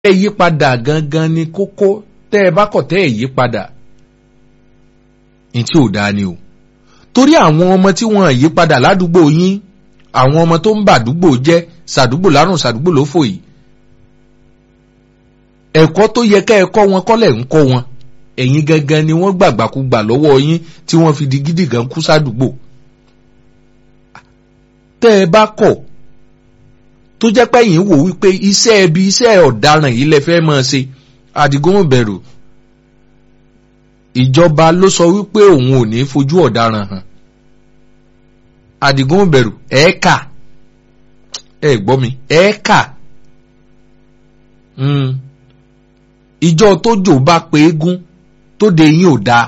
ẹ yí padà gangan ni kókó tẹ́ ẹ bá kọ̀ tẹ́ ẹ yí padà ní tí ò dáa ni o torí àwọn ọmọ tí wọ́n yí padà ládùúgbò yín àwọn ọmọ tó ń bàdúgbò jẹ́ sàdúgbò lárùn sàdúgbò lófò yìí ẹ̀kọ́ tó yẹ ká ẹ kọ́ wọn kọ́lẹ̀ ń kọ́ wọn ẹ̀yin gangan ni wọ́n gbàgbàkúgbà lọ́wọ́ yín tí wọ́n fi di gidi gan kú sádùúgbò tẹ́ ẹ bá kọ̀ tó jẹ́ pé yín wò wípé iṣẹ́ ẹbí iṣẹ́ ọ̀daràn yìí lẹ fẹ́ máa ṣe Àdìgún bẹ̀rù ìjọba ló sọ wípé òun ò ní fojú ọ̀daràn hàn Àdìgún bẹ̀rù ẹ̀ẹ́kà ẹ̀ gbọ́ mi ẹ̀ẹ́kà ìjọ tójò bá pe égún tó de yín ò dáa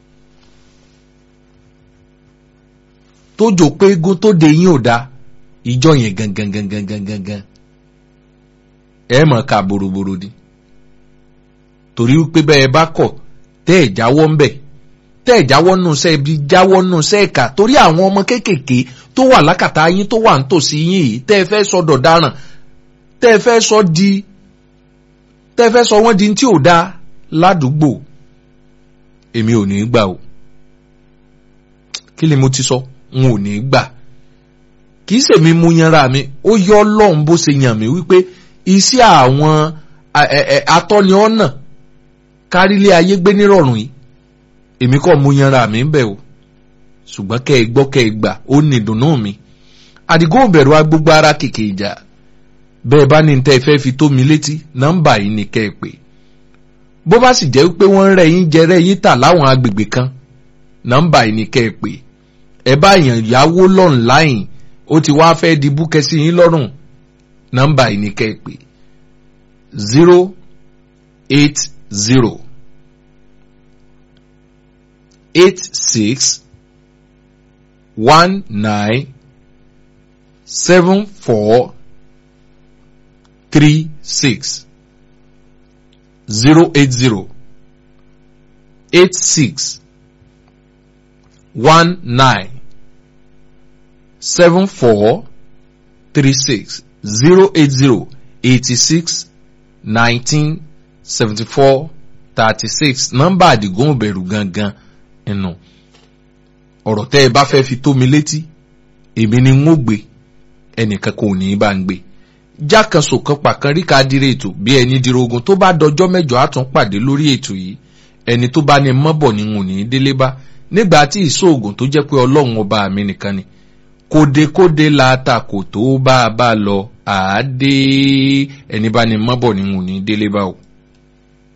tójò pé égún tó de yín ò dáa ìjọ yẹn gangan gangan gangan gan ẹ mọ̀ ká boroboro di torí wípé bẹ́ẹ̀ bá kọ̀ tẹ́ ẹ̀ jáwọ́ ń bẹ̀ tẹ́ ẹ̀ jáwọ́ nù sẹ́ ibi jáwọ́ nù sẹ́ ẹ̀ka torí àwọn ọmọ kéékèèké tó wà lákàtà yín tó wà nítòsí yín yìí tẹ́ ẹ fẹ́ sọ dọ̀daràn tẹ́ ẹ fẹ́ sọ di tẹ́ ẹ fẹ́ sọ wọ́n di tí ò dáa ládùúgbò èmi ò ní í gbà o kí ni mo ti sọ n ò ní í gbà kì í ṣèmi mú yanra mi ó yọ ọlọ́run bó ṣe yàn mí wípé iṣẹ́ àwọn atọ́ni ọ̀nà kárílé ayé gbé nírọ̀rùn yìí èmi kọ́ mú yanra mi ń bẹ̀ o ṣùgbọ́n kẹ́ ẹ gbọ́ kẹ́ ẹ gbà ó ní ìdùnnú mi Àdìgún òbẹ̀rù agbógbó ara kìkì ìjà bẹ́ẹ̀ bá ní tẹ́ ẹ fẹ́ fi tó mi létí nọ́mbà yìí ni kẹ́ ẹ pè bó bá sì jẹ́ pé wọ́n ń rẹ̀ yín jẹ rẹ̀ yín tà láwọn agbègbè kan nọ́mbà yìí ni kẹ́ ẹ pè ẹ bá yàn yáwó lọ́nláìn ó ti wá fẹ́ di búkẹ́ sí yín lọ́rùn nọ́mbà yìí ni kẹ́ ẹ pè zero eight zero eight six one nine seven four three six zero eight zero eight six one nine seven four three six zero eight zero eighty six nineteen seventy four thirty six nọ́mbà Àdìgún Ìbẹ̀rù gangan ẹnu ọ̀rọ̀ tẹ́ ẹ bá fẹ́ fi tó mi létí èmi ni n ó gbé ẹnìkan kò ní í bá ń gbé jákàsó kan pàkan rí ká dire ètò bí ẹni dirogun tó bá dọjọ́ mẹ́jọ á tún pàdé lórí ètò yìí ẹni tó bá ní mọ́bọ̀ ni n ò ní í délé bá nígbà tí ìṣòògùn tó jẹ́ pé ọlọ́run ọba mi nìkan ni kódekóde láta kò tó bá a bá lọ àádé ẹni bá ní mọ́bọ̀ ni n ò ní í délé bá o.